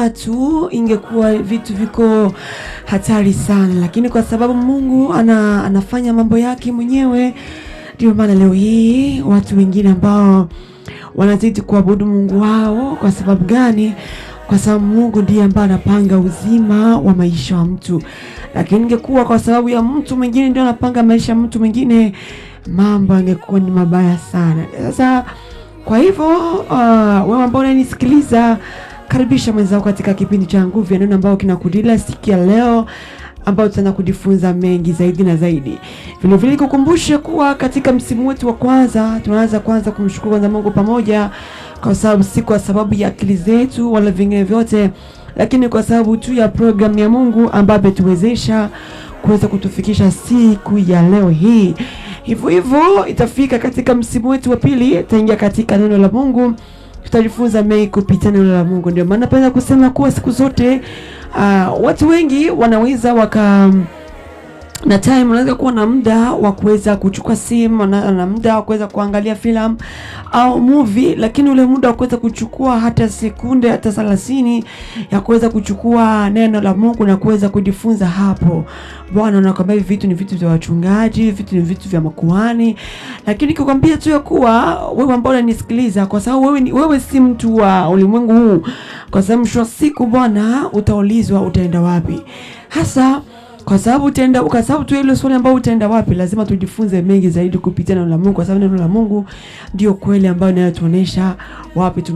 watu ingekuwa vitu viko hatari sana, lakini kwa sababu Mungu ana, anafanya mambo yake mwenyewe, ndio maana leo hii watu wengine ambao wanazidi kuabudu Mungu wao. Kwa sababu gani? Kwa sababu Mungu ndiye ambaye anapanga uzima wa maisha wa mtu, lakini ingekuwa kwa sababu ya mtu mwingine ndio anapanga maisha ya mtu mwingine, mambo angekuwa ni mabaya sana. Sasa kwa hivyo uh, wewe ambao unanisikiliza, karibisha mwenzako katika kipindi cha Nguvu ya Neno ambao kinakudila siku ya leo ambao tutaenda kujifunza mengi zaidi na zaidi. Vile vile kukumbusha kuwa katika msimu wetu wa kwanza tunaanza kwanza kumshukuru kwanza Mungu pamoja, kwa sababu si kwa sababu ya akili zetu wala vingine vyote, lakini kwa sababu tu ya programu ya Mungu ambayo ametuwezesha kuweza kutufikisha siku ya leo hii. Hivyo hivyo itafika katika msimu wetu wa pili, itaingia katika neno la Mungu, tutajifunza mengi kupitia neno la Mungu. Ndio maana napenda kusema kuwa siku zote uh, watu wengi wanaweza waka na time unaweza kuwa na muda wa kuweza kuchukua simu na, na muda wa kuweza kuangalia filamu au movie, lakini ule muda wa kuweza kuchukua hata sekunde hata thelathini ya kuweza kuchukua neno la Mungu na kuweza kujifunza hapo, Bwana anakwambia hivi vitu ni vitu vya wachungaji, vitu ni vitu vya makuhani, lakini kikwambia tu ya kuwa wewe ambao unanisikiliza, kwa sababu wewe, ni- wewe si mtu wa ulimwengu huu, kwa sababu mwisho wa siku Bwana utaulizwa utaenda wapi hasa kwa sababu utaenda kwa sababu tu ile swali ambayo utaenda wapi, lazima tujifunze mengi zaidi kupitia neno la Mungu, kwa sababu neno la Mungu ndio kweli ambayo inayotuonesha wapi tuna